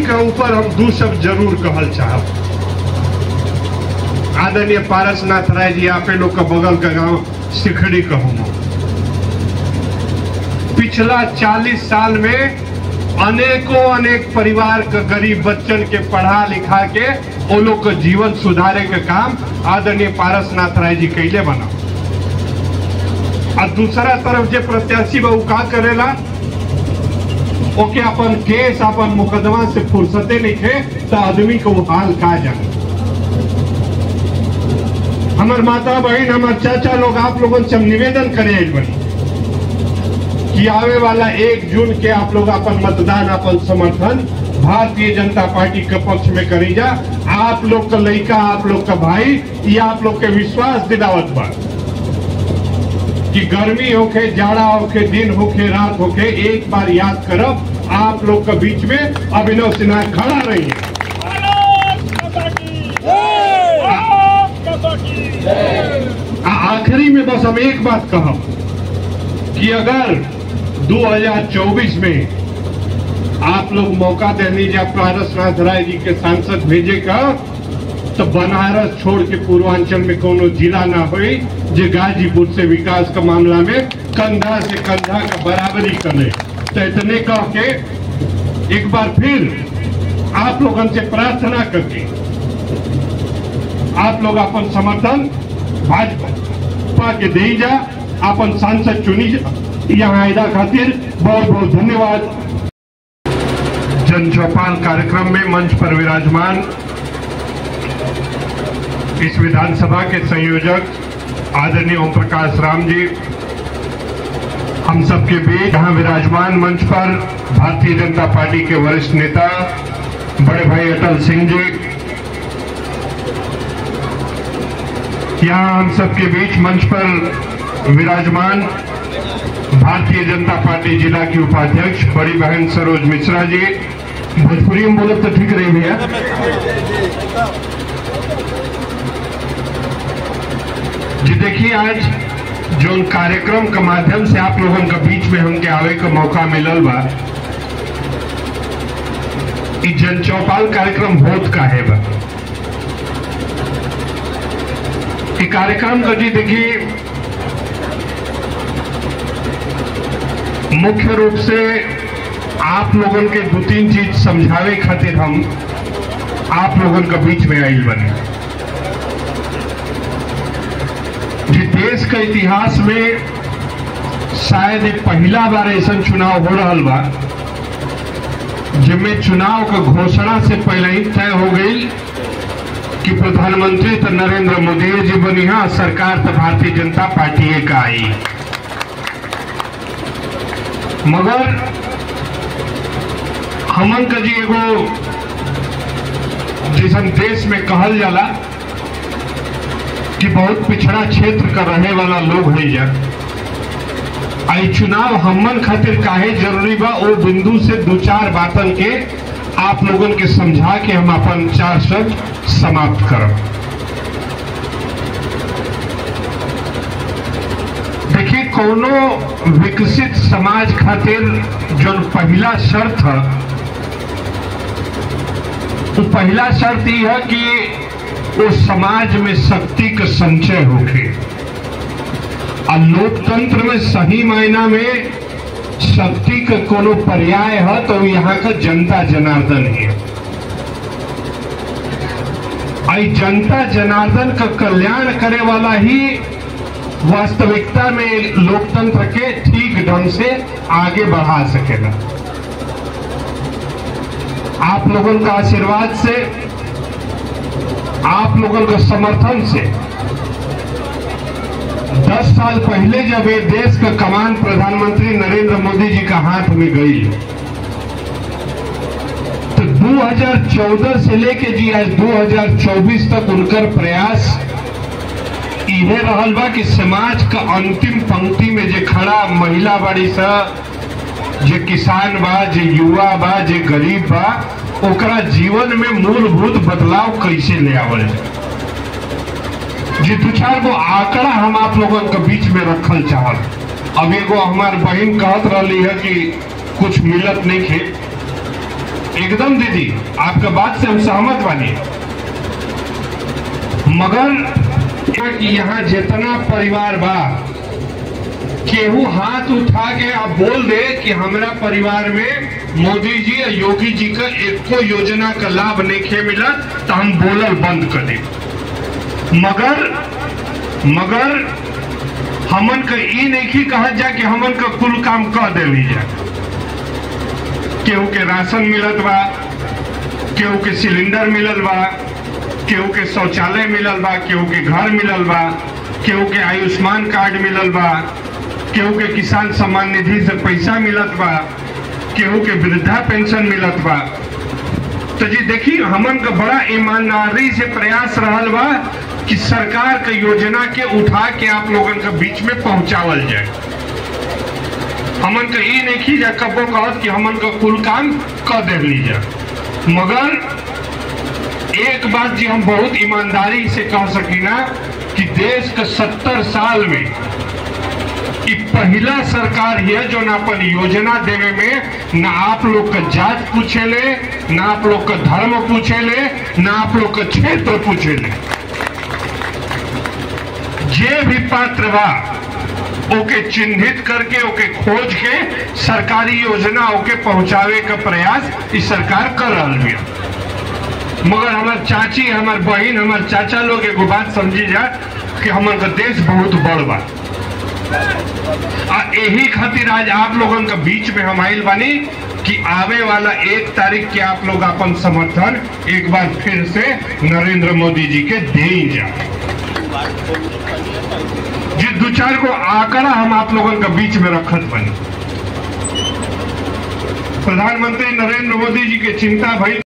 के ऊपर हम दू शब्द जरूर कहल चाहब आदरणीय पारसनाथ राय जी आपे लोग का बगल का गांव सिखड़ी कहूँ पिछला 40 साल में अनेकों अनेक परिवार के गरीब बच्चन के पढ़ा लिखा के वो लोग के जीवन सुधारे के काम आदरणीय पारसनाथ राय जी कैले बना और दूसरा तरफ जे प्रत्याशी बा उ का करेला ओके अपन केस अपन मुकदमा से फुर्सते नहीं थे तो आदमी को वो हाल का जाने हमार माता बहन हमार चाचा लोग आप लोगों से हम निवेदन करे आइल बनी कि आवे वाला एक जून के आप लोग अपन मतदान अपन समर्थन भारतीय जनता पार्टी के पक्ष में करी जा आप लोग का लड़का आप लोग का भाई ये आप लोग के विश्वास दिलावत बा कि गर्मी होके जाड़ा होके दिन होके रात होके एक बार याद करब आप लोग के बीच में अभिनव सिन्हा खड़ा रही है आ- आखिरी में बस हम एक बात कहब कि अगर 2024 में आप लोग मौका देने जा पारसनाथ राय जी के सांसद भेजे का तो बनारस छोड़ के पूर्वांचल में कोनो जिला ना होई जो गाजीपुर से विकास का मामला में कंधा से कंधा का बराबरी करे तो इतने कह के एक बार फिर आप लोगन से प्रार्थना करके आप लोग अपन समर्थन भाजपा के दे जा अपन सांसद चुनी जा यहाँ आयदा खातिर बहुत बहुत धन्यवाद जन चौपाल कार्यक्रम में मंच पर विराजमान इस विधानसभा के संयोजक आदरणीय ओम प्रकाश राम जी हम सबके बीच यहाँ विराजमान मंच पर भारतीय जनता पार्टी के वरिष्ठ नेता बड़े भाई अटल सिंह जी यहाँ हम सबके बीच मंच पर विराजमान भारतीय जनता पार्टी जिला की उपाध्यक्ष बड़ी बहन सरोज मिश्रा जी भोजपुरी में बोले तो ठीक रही भैया जी देखिए आज जो कार्यक्रम के माध्यम से आप लोगों के बीच में हमके आवे का मौका मिलल बा ई जन चौपाल कार्यक्रम होत का है बा ई कार्यक्रम का जी देखिए मुख्य रूप से आप लोगों के दो तीन चीज समझावे खातिर हम आप लोगों के बीच में आइल बने जी देश के इतिहास में शायद ये पहला बार ऐसा चुनाव हो रहा बा जिनमें चुनाव का घोषणा से पहले ही तय हो गई कि प्रधानमंत्री तो नरेंद्र मोदी जी बनी है सरकार तो भारतीय जनता पार्टी का आई मगर हमन का जी एगो जिसन देश में कहल जाला कि बहुत पिछड़ा क्षेत्र का रहे वाला लोग है जा आई चुनाव हमन खातिर काहे जरूरी बा वो बिंदु से दो चार बातन के आप लोगन के समझा के हम अपन चार शब्द समाप्त करब देखिए कोनो विकसित समाज खातिर जो पहला शर्त है तो पहला शर्त यह है कि वो समाज में शक्ति का संचय होके और लोकतंत्र में सही मायना में शक्ति का कोनो पर्याय है तो यहाँ का जनता जनार्दन है आई जनता जनार्दन का कल्याण करे वाला ही वास्तविकता में लोकतंत्र के ठीक ढंग से आगे बढ़ा सकेगा आप लोगों का आशीर्वाद से आप लोगों के समर्थन से दस साल पहले जब ये देश का कमान प्रधानमंत्री नरेंद्र मोदी जी का हाथ में गई तो 2014 से लेके जी आज 2024 तक उनकर प्रयास इहे रहल बा कि समाज का अंतिम पंक्ति में जे खड़ा महिला बाड़ी सा जे किसान बा जे युवा बा जे गरीब बा ओकरा जीवन में मूलभूत बदलाव कैसे ले आवल जाए जी दू चार गो आंकड़ा हम आप लोगों के बीच में रखल चाहल अब एगो हमार बहन कहत रही है कि कुछ मिलत नहीं खे एकदम दीदी आपका बात से हम सहमत बानी मगर कि यहाँ जितना परिवार बा केहू हाथ उठा के आप बोल दे कि हमरा परिवार में मोदी जी और योगी जी का एको योजना का लाभ नहीं मिलत तो हम बोलल बंद कर दे मगर मगर हमन का ई नहीं कहत जा कि हमन का कुल काम कह देली जा केहू के राशन मिलत बा केहू के सिलेंडर मिलल बा केहू के शौचालय मिलल बा केहू के घर मिलल बा केहू के आयुष्मान कार्ड मिलल बा केहू के किसान सम्मान निधि से पैसा मिलत बा केहू के वृद्धा पेंशन मिलत बा तो जी देखिए हमन का बड़ा ईमानदारी से प्रयास रहल बा कि सरकार के योजना के उठा के आप लोगन के बीच में पहुंचावल जाए हमन का ई नहीं की जा कबो कहत कि हमन का कुल काम कर दे लीजा मगर एक बात जी हम बहुत ईमानदारी से कह सकी ना कि देश के सत्तर साल में ई पहला सरकार है जो ना अपन योजना देवे में ना आप लोग का जात पूछेले ना आप लोग का धर्म पूछेले ना आप लोग का क्षेत्र पूछेले जे भी पात्र बा ओके चिन्हित करके ओके खोज के सरकारी योजना ओके पहुंचावे का प्रयास इस सरकार कर रहा बिया मगर हमार चाची हमार बहन हमार चाचा लोग एगो बात समझी जा कि हमार का देश बहुत बड़ बा आ यही खातिर आज आप लोगन के बीच में हम आइल बानी कि आवे वाला एक तारीख के आप लोग अपन समर्थन एक बार फिर से नरेंद्र मोदी जी के दे जा जी दो चार को आंकड़ा हम आप लोगन के बीच में रखत बनी प्रधानमंत्री नरेंद्र मोदी जी के चिंता भई